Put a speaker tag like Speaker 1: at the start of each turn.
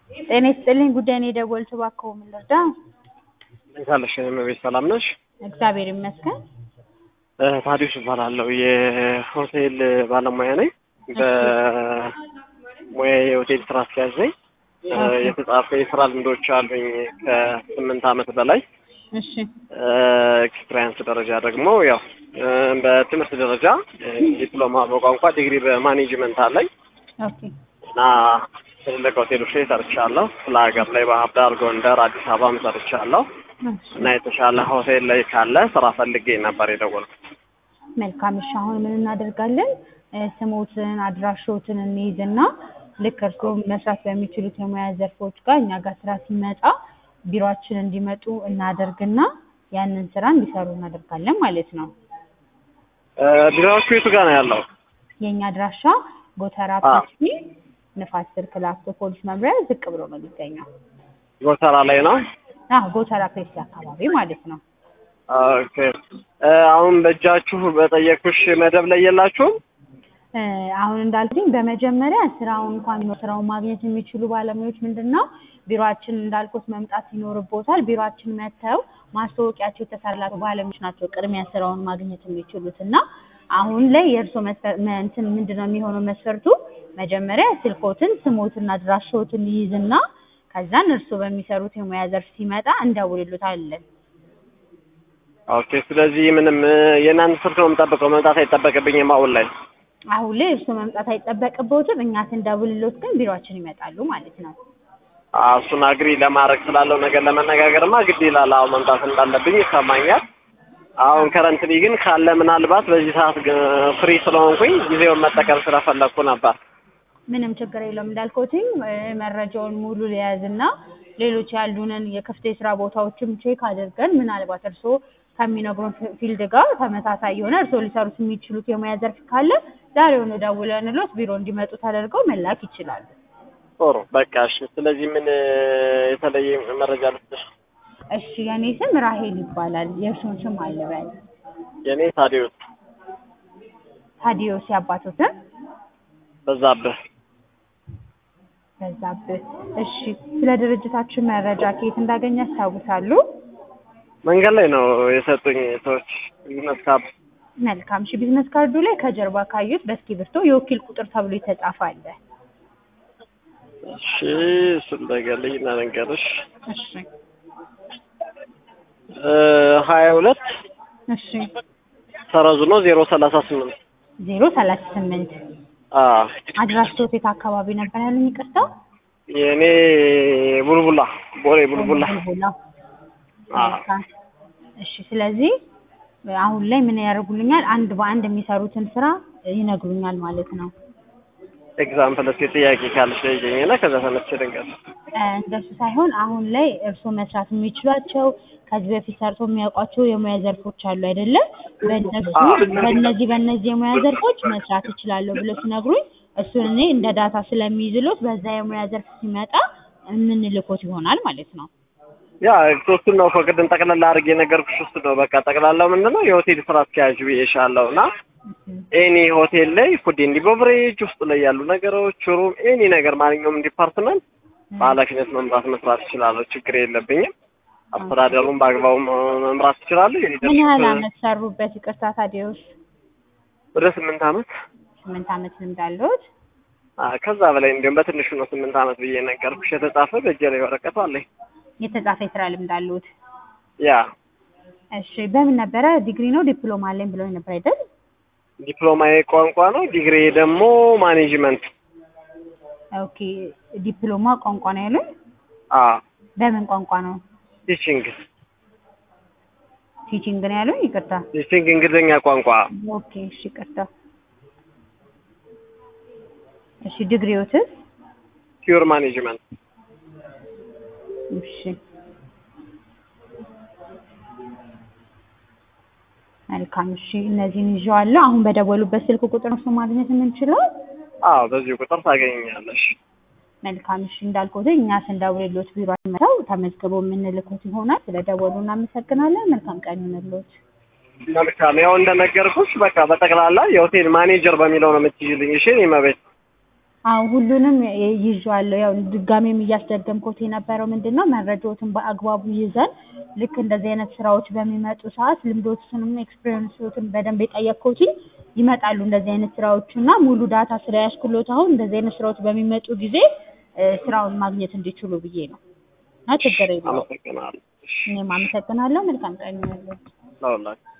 Speaker 1: ጤና ይስጥልኝ ጉዳይ ነው የደወልኩት እባክዎ ምን ልርዳ?
Speaker 2: እንዴት አለሽ እመቤት ሰላም ነሽ?
Speaker 1: እግዚአብሔር ይመስገን።
Speaker 2: ታዲዮስ እባላለሁ የሆቴል ባለሙያ ነኝ። በሙያ የሆቴል ስራ አስኪያጅ ነኝ። የተጻፈ የስራ ልምዶች አሉኝ ከስምንት ዓመት በላይ
Speaker 1: እሺ
Speaker 2: ኤክስፒሪያንስ ደረጃ ደግሞ ያው በትምህርት ደረጃ ዲፕሎማ በቋንቋ ዲግሪ በማኔጅመንት አለኝ
Speaker 1: ኦኬ
Speaker 2: እና ትልልቅ ሆቴሎች ላይ ሰርቻለሁ። ክፍለ ሀገር ላይ ባህር ዳር፣ ጎንደር፣ አዲስ አበባም ሰርቻለሁ እና የተሻለ ሆቴል ላይ ካለ ስራ ፈልጌ ነበር የደወልኩት።
Speaker 1: መልካም እሺ አሁን ምን እናደርጋለን እ ስሞትን አድራሾትን እንይዝና ልክ እርስዎ መስራት በሚችሉት የሙያ ዘርፎች ጋር እኛ ጋር ስራ ሲመጣ ቢሮአችን እንዲመጡ እናደርግና ያንን ስራ እንዲሰሩ እናደርጋለን ማለት ነው።
Speaker 2: ቢሮዎቹ የቱ ጋር ነው ያለው?
Speaker 1: የእኛ አድራሻ ጎተራ
Speaker 2: አ።
Speaker 1: ፒሲ ንፋስ ስልክ ላፍቶ ፖሊስ መምሪያ ዝቅ ብሎ ነው የሚገኘው።
Speaker 2: ጎተራ ላይ ነው።
Speaker 1: አዎ ጎተራ ፔፕሲ አካባቢ ማለት ነው።
Speaker 2: ኦኬ እ አሁን በእጃችሁ በጠየኩሽ መደብ ላይ የላችሁም?
Speaker 1: እ አሁን እንዳልኩኝ በመጀመሪያ ስራውን እንኳን ስራውን ማግኘት የሚችሉ ባለሙያዎች ምንድን ነው ቢሮአችን እንዳልኩት መምጣት ይኖርቦታል። ቢሮአችን መጥተው ማስታወቂያቸው የተሰራላቸው ባለሙያዎች ናቸው ቅድሚያ ስራውን ማግኘት የሚችሉት እና አሁን ላይ የእርስዎ መስፈር መ- እንትን ምንድን ነው የሚሆነው መስፈርቱ መጀመሪያ ስልኮትን ስሞትና አድራሻዎትን ይይዝና ከዛን እርስዎ በሚሰሩት የሙያ ዘርፍ ሲመጣ እንደውልሎታለን።
Speaker 2: ኦኬ ስለዚህ ምንም እ የእናንተ ስልክ ነው የምጠብቀው መምጣት አይጠበቅብኝም አሁን ላይ።
Speaker 1: አሁን ላይ እርስዎ መምጣት አይጠበቅብዎትም። እኛ ስንደውልሎት ግን ቢሮአችን ይመጣሉ ማለት ነው።
Speaker 2: አዎ እሱን አግሪ ለማድረግ ስላለው ነገር ለመነጋገርማ ግድ ይላል። አሁን መምጣት እንዳለብኝ ይሰማኛል። አሁን ከረንትሊ ግን ካለ ምናልባት በዚህ ሰዓት ፍሪ ስለሆንኩኝ ጊዜውን መጠቀም ስለፈለግኩ ነበር።
Speaker 1: ምንም ችግር የለውም እንዳልኩትኝ እ መረጃውን ሙሉ ሊያዝና ሌሎች ያሉንን የክፍት የስራ ቦታዎችም ቼክ አድርገን ምናልባት እርስዎ ከሚነግሩን ፊ- ፊልድ ጋር ተመሳሳይ የሆነ እርስዎ ሊሰሩት የሚችሉት የሙያ ዘርፍ ካለ ዛሬውኑ ደውለንሎት ቢሮ እንዲመጡ ተደርገው መላክ ይችላሉ።
Speaker 2: ጥሩ በቃ እሺ። ስለዚህ ምን እ የተለየ መረጃ ልስጥሽ?
Speaker 1: እሺ የኔ ስም ራሄል ይባላል። የእርስዎን ስም አልበል።
Speaker 2: የኔ ታዲዮስ
Speaker 1: ታዲዮስ ያባቶትን
Speaker 2: በዛብህ።
Speaker 1: በዛብህ። እሺ ስለ ድርጅታችን መረጃ ከየት እንዳገኘ ያስታውሳሉ?
Speaker 2: መንገድ ላይ ነው የሰጡኝ ሰዎች ቢዝነስ ካርድ።
Speaker 1: መልካም እሺ ቢዝነስ ካርዱ ላይ ከጀርባ ካዩት በእስክሪብቶ የወኪል ቁጥር ተብሎ የተጻፈ አለ።
Speaker 2: እሺ እሱን ነገር ልይ እና ልንገርሽ
Speaker 1: እሺ
Speaker 2: እ ሀያ ሁለት
Speaker 1: እሺ
Speaker 2: ሰረዙ ነው ዜሮ ሰላሳ ስምንት
Speaker 1: ዜሮ ሰላሳ ስምንት
Speaker 2: አዎ
Speaker 1: አድራሻዎት የት አካባቢ ነበር ያሉኝ? ይቅርታ
Speaker 2: የእኔ ቡልቡላ ቦሌ ቡልቡላ
Speaker 1: ቡልቡላ።
Speaker 2: አዎ
Speaker 1: መልካም። እሺ ስለዚህ አሁን ላይ ምን ያደርጉልኛል? አንድ በአንድ የሚሰሩትን ስራ ይነግሩኛል ማለት ነው።
Speaker 2: ኤግዛምፕል እስኪ ጥያቄ ካለሽ ጠይቂኝና ከዛ ተነስቼ ልንገርሽ።
Speaker 1: እ እንደሱ ሳይሆን አሁን ላይ እርስዎ መስራት የሚችሏቸው ከዚህ በፊት ሰርቶ የሚያውቋቸው የሙያ ዘርፎች አሉ አይደለም? በእነሱ በእነዚህ በእነዚህ የሙያ ዘርፎች መስራት እችላለሁ ብለው ሲነግሩኝ እሱን እኔ እንደ ዳታ ስለሚይዝሎት በዛ የሙያ ዘርፍ ሲመጣ የምንልኮት ይሆናል ማለት ነው።
Speaker 2: ያ ሶስቱን ነው እኮ ቅድም ጠቅላላ አድርጌ የነገርኩሽ ውስጥ ነው። በቃ ጠቅላላው ምንድን ነው የሆቴል ስራ አስኪያጅ ብዬሻለሁ እና ኤኒ ሆቴል ላይ ፉድ ኤንድ ቤቨሬጅ ውስጥ ላይ ያሉ ነገሮች ሩም፣ ኤኒ ነገር ማንኛውም ዲፓርትመንት በኃላፊነት መምራት መስራት እችላለሁ። ችግር የለብኝም። አስተዳደሩን በአግባቡ መምራት እችላለሁ።
Speaker 1: ምን ያህል
Speaker 2: የሊደርሽፕ
Speaker 1: አመት ሰሩበት? ይቅርታ ታዲዮስ
Speaker 2: ወደ ስምንት አመት
Speaker 1: ስምንት አመት ልምድ አለዎት?
Speaker 2: አ፣ ከዛ በላይ እንዲሁም በትንሹ ነው ስምንት አመት ብዬ ነገርኩሽ። የተጻፈ በእጄ ላይ ወረቀቱ አለኝ።
Speaker 1: የተጻፈ የስራ ልምድ አለዎት?
Speaker 2: ያ
Speaker 1: እሺ በምን ነበረ? ዲግሪ ነው ዲፕሎማ አለኝ ብለው ነበር አይደል?
Speaker 2: ዲፕሎማዬ ቋንቋ ነው። ዲግሪ ደግሞ ማኔጅመንት።
Speaker 1: ኦኬ ዲፕሎማ ቋንቋ ነው ያሉኝ?
Speaker 2: አ
Speaker 1: በምን ቋንቋ ነው?
Speaker 2: ቲቺንግ
Speaker 1: ቲቺንግ ነው ያሉኝ? ይቅርታ።
Speaker 2: ቲቺንግ እንግሊዝኛ ቋንቋ።
Speaker 1: ኦኬ እሺ ይቅርታ። እሺ ዲግሪዎትስ?
Speaker 2: ፒውር ማኔጅመንት።
Speaker 1: እሺ መልካም እሺ እነዚህን ይዤዋለሁ። አሁን በደወሉበት ስልክ ቁጥር ነው ማግኘት የምንችለው?
Speaker 2: አዎ በዚህ ቁጥር ታገኘኛለሽ።
Speaker 1: መልካም እሺ እንዳልኩት እኛ ስንደውልሎት ቢሮ መተው ተመዝግበው የምንልኮት ይሆናል። ስለደወሉ እናመሰግናለን። መልካም ቀን ይሁንልዎት።
Speaker 2: መልካም ያው እንደነገርኩሽ በቃ በጠቅላላ የሆቴል ማኔጀር በሚለው ነው የምትይዝልኝ። እሺ እኔ መቤት
Speaker 1: አዎ ሁሉንም ይዤዋለሁ። ያው ድጋሜም እያስደገምኩት የነበረው ምንድን ነው መረጃዎትን በአግባቡ ይዘን ልክ እንደዚህ አይነት ስራዎች በሚመጡ ሰዓት ልምዶችንም ኤክስፒሪየንሶችን በደንብ የጠየቅኩትኝ ይመጣሉ እንደዚህ አይነት ስራዎች እና ሙሉ ዳታ ስለያዝኩሎት አሁን እንደዚህ አይነት ስራዎች በሚመጡ ጊዜ እ ስራውን ማግኘት እንዲችሉ ብዬ ነው እና ችግር የለውም።
Speaker 2: አመሰግናለሁ።
Speaker 1: እኔም አመሰግናለሁ። መልካም ቀን ይሁንልዎት።
Speaker 2: ለሁላችሁ